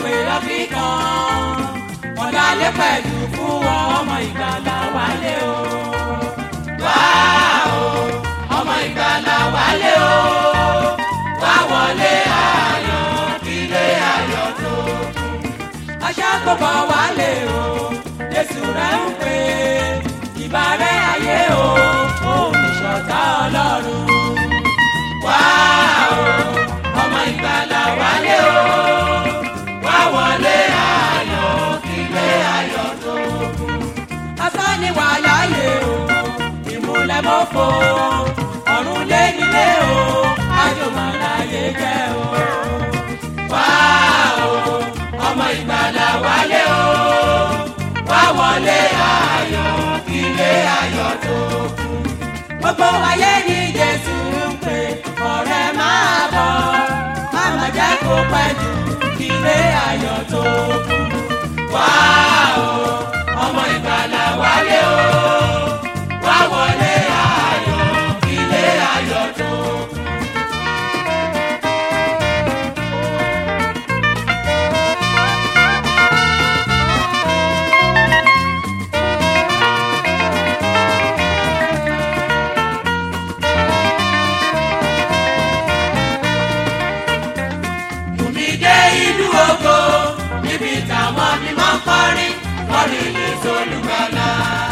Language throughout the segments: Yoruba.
pè ọ́fí kan ọ̀dàlẹ̀ pẹ̀lú fún wọn ọmọ ìgbàlà wálé o. wá o ọmọ ìgbàlà wálé o wá wọlé ayọ̀ kílé ayọ̀ tó kún. aṣá tó bọ̀ wálé o jésù rẹ̀ ń pè ìbárẹ́ ayé o òun ìṣọ̀tá ọlọ́run. wá o ọmọ ìgbàlà wálé o wá wọlé ayọ̀ kílé ayọ̀ tó kún. asán ni wà láàyè o ìmúlẹ̀ mọ́fọ́ ọ̀run lé nílé o àjùmọ̀ láyé jẹ́ o. wá o ọmọ ìgbàlà wálé o wá wọlé ayọ̀ kílé ayọ̀ tó kún. gbogbo ayé ni jésù ń pè ọ̀rẹ́ máa bọ̀ máma jẹ́ kó pẹ́ jù kílé ayọ̀ tó kún. wá o ọmọ ìgbàlà wálé o wá wọlé ayọ̀ kílé ayọ̀ tó kún. Bùnmi dé ìlú ògo níbi táwọn mímọ́ ń kọrin kọrin lè solúgbàlà.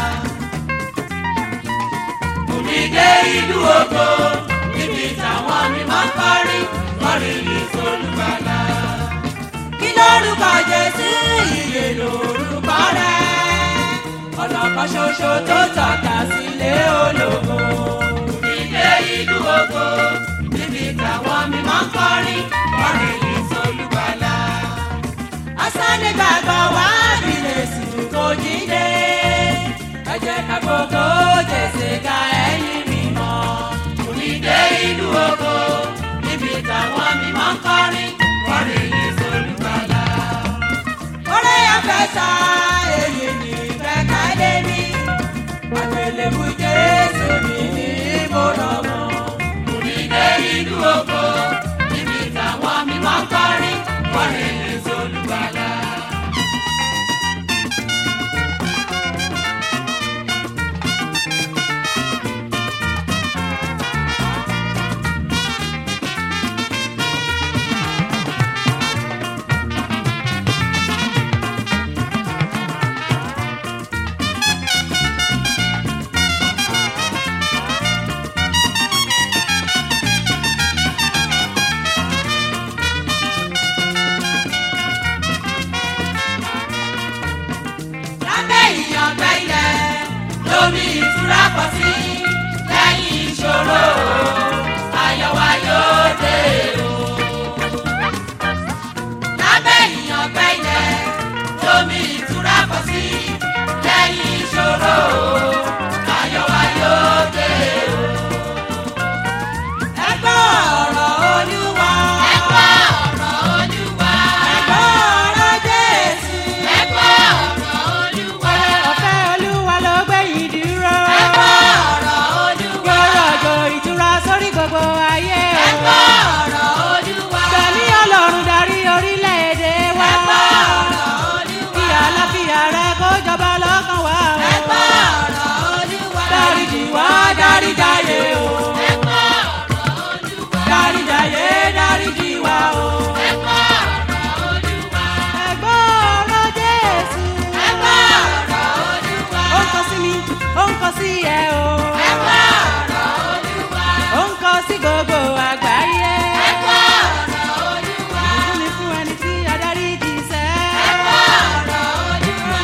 Bùnmi dé ìlú ògo níbi táwọn mímọ́ ń kọrin kọrin lè solúgbàlà. Kí lórúkọ Jésù ìyè lórúkọ rẹ̀? Ọ̀nà kan ṣoṣo tó tọ́ka sílé ológo. Bùnmi dé ìlú ògo níbi táwọn mímọ́ ń kọrin kọrin lè solúgbàlà. Asánì gbàgbọ́ wá nílé sùn kò jíde. Ẹ jẹ́ ká gbogbo jèsè ká ẹ̀yìn mímọ́. Onídé ìlú ògo níbi táwọn mímọ́ ń kọrin kọrin lè solúgbàlà. Orí afẹ́sà èyí ni ìfẹ́ ká lé mi. Àgbélébù Jésù mi ní mo rọ̀ mọ́. Onídé ìlú ògo níbi táwọn mímọ́ ń kọrin kọrin lè solúgbàlà. lábẹ́ ìyàngbẹ́ ilẹ̀ lómi ìtura pọ̀ sí lẹ́yìn ìṣòro ayọ̀ wa yóò dé o. lábẹ́ ìyàngbẹ́ ilẹ̀ lómi ìtura pọ̀ sí lẹ́yìn ìṣòro ayọ̀ wa yóò dé o. ẹ gbọ́ ọ̀rọ̀ olúwa. ẹ gbọ́ ọ̀rọ̀ olúwa. ẹ gbọ́ ọ̀rọ̀ jésù. ẹ gbọ́ ọ̀rọ̀ olúwa. ọ̀fẹ́ olúwa ló gbé yìí dúró. ẹ gbọ́ ọ̀rọ̀ olúwa. yóò rọ̀jò ìtura sórí gbogbo ayé ẹ o. gbọ́ ọ̀rọ̀ olúwa. gbẹ̀mí ọlọ́run darí orílẹ̀-èdè wa. ẹ gbọ́ ọ̀rọ̀ olúwa. kí àlàáfíà rẹ kó jọba lọ́kàn wa o. ẹ gbọ́ ọ̀rọ̀ olúwa. dáríjì wá dáríjàyé o. ẹ gbọ́ ọ̀rọ̀ olúwa. dáríjàyé dáríjì wá o. ẹ gbọ́ ọ̀rọ̀ olúwa. ẹ̀gbọ́n ọ̀rọ̀ jésù. ẹ gbọ́ ọ̀rọ̀ olúwa. ó ń kọ sí mi ó ń kọ sí ẹ o. ẹ gbọ́ ọ̀rọ̀ olúwa. ó ń kọ sí gbogbo àgbáyé. ẹ gbọ́ ọ̀rọ̀ olúwa. ìbùkún ni fún ẹni tí adarí jì sẹ́. ẹ gbọ́ ọ̀rọ̀ olúwa.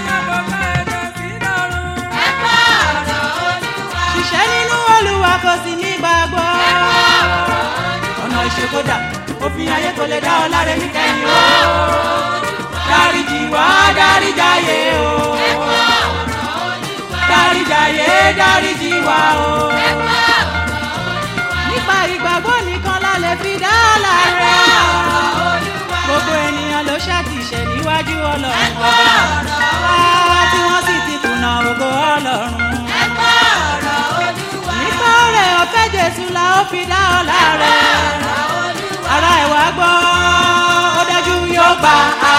ẹ gbọ́ ọ̀rọ̀ olúwa. ṣiṣẹ́ nínú olúwa kò sí ní gbàgbọ́. ẹ gbọ́ ọ̀rọ̀ olúwa. ọ̀nà ìṣèkódà òfin ayé kò lè dá ọ láre níkẹyìn o. dáríjì wá dáríjàyé o. ẹ gbọ́ ọ̀rọ̀ olúwa. dáríjàyé dáríjì wá o. ẹ gbọ́ ọ̀rọ̀ olúwa. nípa ìgbàgbọ́ nìkan la lè fi dá láre. gbogbo ènìyàn ló ṣàtìṣe níwájú ọlọ́run ọba. wá tí wọ́n sì ti kùnà ògo ọlọ́run. ẹ gbọ́ ọ̀rọ̀ olúwa. nípa ọ̀rẹ́ ọ̀fẹ́ jésù la ó fi dá ọ láre. ọ̀rọ̀ olúwa. ara ẹ̀ wá gbọ́ ó dájú yóò gba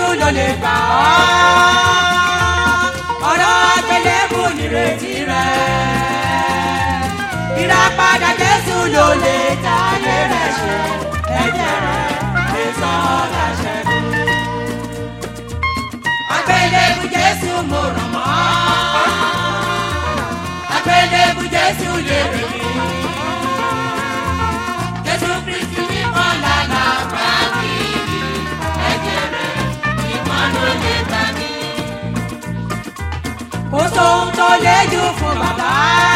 ló lè gbà ọ́ ọ̀rọ̀ àgbélébù nírètí rẹ̀ ìràpadà jésù ló lè tayé rẹ̀ ṣe ẹ̀jẹ̀ rẹ̀ lè sọ ọ́ láṣẹ́gun àgbélébù jésù mo ràn mọ́ àgbélébù jésù lè rí mi jésù kristi nìkan lànà gbà mí ẹ̀jẹ̀ rẹ̀ nìkan ló lè gbà mí. kò sóhun tó lè jù fún bàbá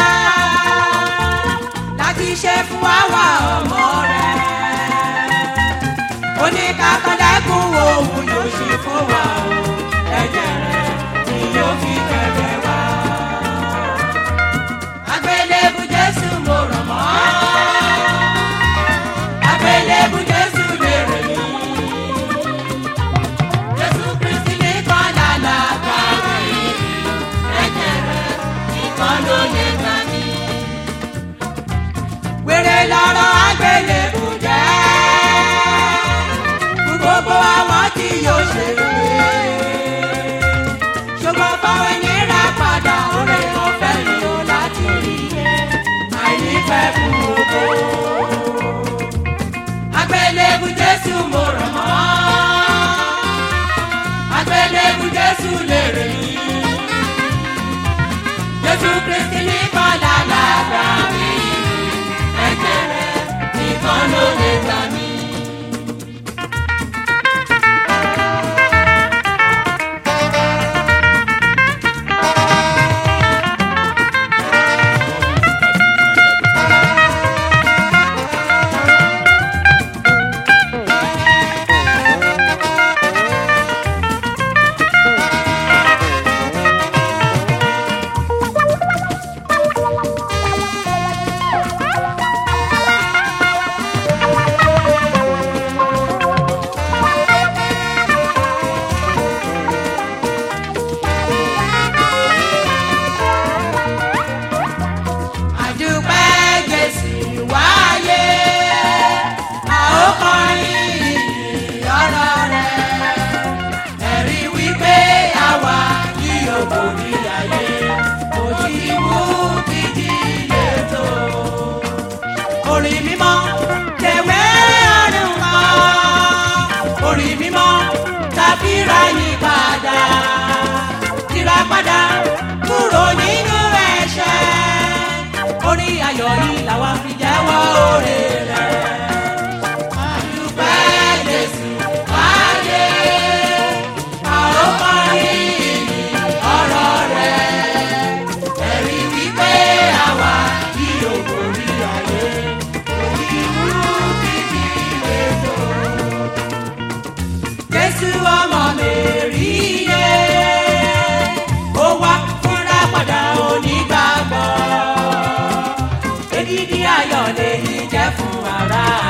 láti ṣe fún àwa ọmọ rẹ̀ oníkàkọ́dẹ́kùn òun yóò ṣe fún wa o ẹ̀jẹ̀ rẹ̀ ni yóò fi kẹ̀kẹ́ wá. àgbélébù jésù mo ràn mọ́ àgbélébù jésù lè rè mí. jésù kristi nìkan lànà gbà mí ẹ̀jẹ̀ rẹ̀ nìkan ló lè gbà mí. wèrè lọ́rọ̀ àgbélébù jẹ́ fún gbogbo àwọn tí yóò ṣe rere. ṣùgbọ́n fáwọn ìnira padà oore ọ̀fẹ́ ni ó láti rí i àìnífẹ́ fún gbogbo. àgbélébù jésù mo ràn mọ́ àgbélébù jésù lè rè mí. jésù kristi nìkan lálàgbà mi ẹ̀jẹ̀ rẹ̀ nìkan ló lè gbà mí. àdúpẹ́ jésù wáyé a ó kọrin ọ̀rọ̀ rẹ̀ ẹ̀rí wípé àwa yóò borí ayé kò tí mú kíjì lè tó. orin mímọ́ tẹ̀wé ọ̀run mọ́ orin mímọ́ tàbí ra yí padà tìra padà kúrò nínú ẹ̀ṣẹ̀ orin ayọ̀ yìí làwa fi jẹ́wọ́ oore rẹ̀. Àdúpẹ́ Jésù wáyé, a ó kọrin ọ̀rọ̀ rẹ̀. Ẹ̀rí wípé àwa kì yóò borí ayé, orí wúrú bíbí ètò. Jésù ọmọ Mèrí yé, ó wá fúnra padà onígbàgbọ́ èdìdí ayọ̀ lèyí jẹ́ fún ara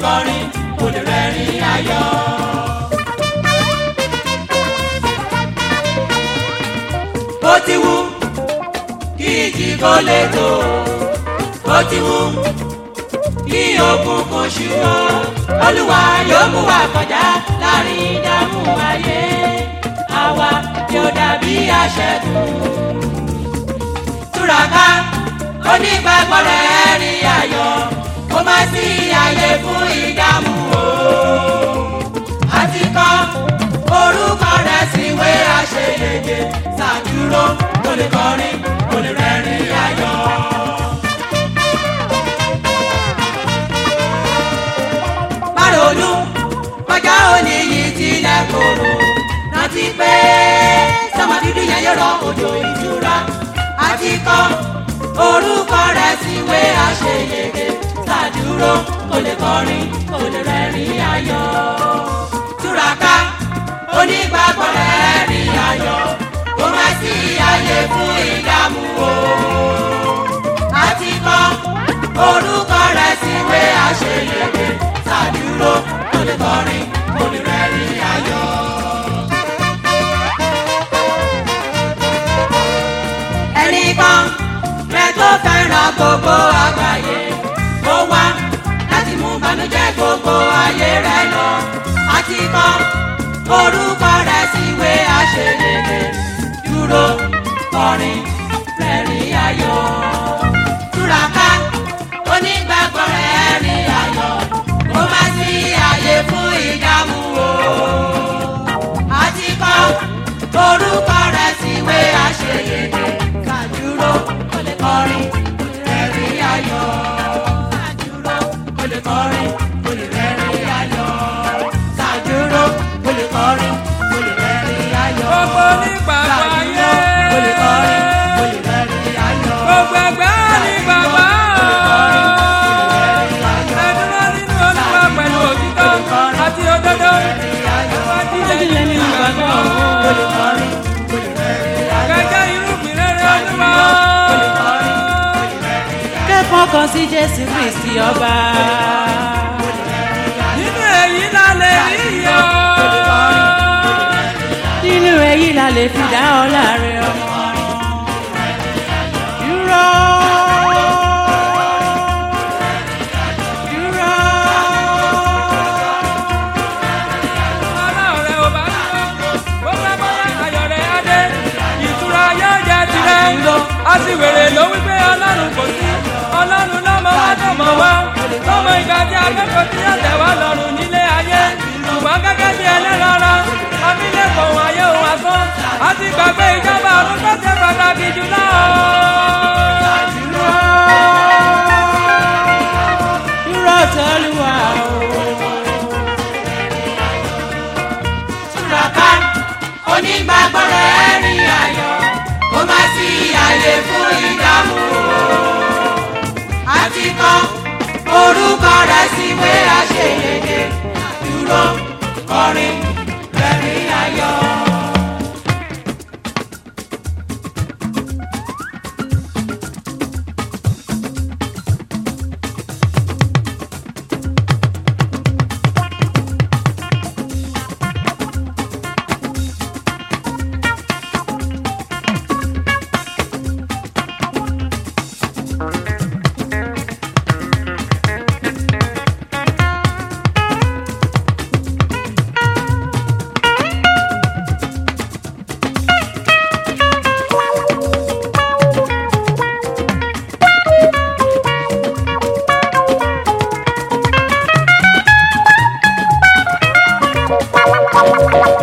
kọrin kò lè rẹ́rìn ayọ̀. bó ti wù kí ìjì kó lè tó bó ti wù kí òkùnkùn ṣùgbọ́n olúwa yóò mú wa kọjá láàrin ìdààmú ayé àwa yóò dàbí aṣẹ́gun. túraká onígbàgbọ́ rẹ̀ rí ayọ̀ kó má sí àyè fún ìdààmú o. àti kọ́ orúkọ rẹ̀ síwé àṣeyege ṣàdúró kó lè kọrin kó lè rẹ́rìn ayọ̀. Bárònú kọjá òní yìí tilẹ̀ kòrò rántí pé sọmọ dúdú yẹn yóò rọ òjò ìtura àti kọ orúkọ rẹ̀ síwé àṣeyege ṣàdúró kó lè kọrin kó lè rẹ́rìn ayọ̀ túraká onígbàgbọ́ rẹ̀ rí ayọ̀ kó má sí àyè fún ìdààmú o àti kọ orúkọ rẹ̀ síwé àṣeyege ṣàdúró kó lè kọrin kó lè rẹ́rìn ayọ̀. ẹnìkan rẹ tó fẹ́ràn gbogbo àgbáyé ó wá láti mú bànújẹ́ gbogbo ayé rẹ lọ àti kọ orúkọ rẹ síwé àṣeyege dúró kọrin rẹ́rìn ayọ̀ túraká onígbàgbọ́ rẹ̀ rí ayọ̀ kó má sí àyè fún ìdààmú o. àti kọ́ orúkọ rẹ̀ síwé àṣeyege kàdúró kó lè kọrin rẹ̀ rí ayọ̀. kàdúró kó lè kọrin kó lè rẹ̀ rí ayọ̀. kàdúró kó lè kọrin kó lè rẹ̀ rí ayọ̀. Gbogbo onígbàgbọ́ ayé. kó lè kọrin kó lè rẹ̀ rí ayọ̀. Gbogbo ẹgbẹ́ ní bàbá. Ẹdúró nínú Olúwa pẹ̀lú òtítọ́ àti òdodo. Ojúlẹ̀ nínú ìgbàgbọ́ Kẹ̀kẹ́ irúgbìn rere Olúwa. kẹ́kọ̀ọ́ kan sí Jésù Kristi ọba. Nínú èyí la lè rí iyọ̀. Nínú èyí la lè fi dá ọlá rẹ̀ ọmọ. Dúró. Dúró. Ọlọ́run rẹ̀ ò bá dúró. Bó bá bọ́lá ayọ̀ rẹ̀ á dé. Ìtura yóò jẹ́ tirẹ̀. A sì wèrè ló wí pé Ọlọ́run kò sí. Ọlọ́run lọ́mọ wá tọmọ wá. Lọ́mọ ìgbà tí akẹ́kọ̀ọ́ tí yóò tẹ̀ wá lọ́rùn nílé ayé. Ṣùgbọ́n gẹ́gẹ́ bí ẹlẹ́rọ̀ọ́rọ́, amílẹ̀kọ̀ òun ayé òun asán. A ti gbàgbé ìjọba ọ̀run tó ṣe pàtàkì jùlọ. Dúró. Dúró tọ́lúwa o. túraká onígbàgbọ́ rẹ̀ rí ayọ̀ kó má sí àyè fún ìdààmú o. àti kọ́ orúkọ rẹ̀ síwé àṣeyege dúró kọrin rẹ̀rìn ayọ̀. Thank you.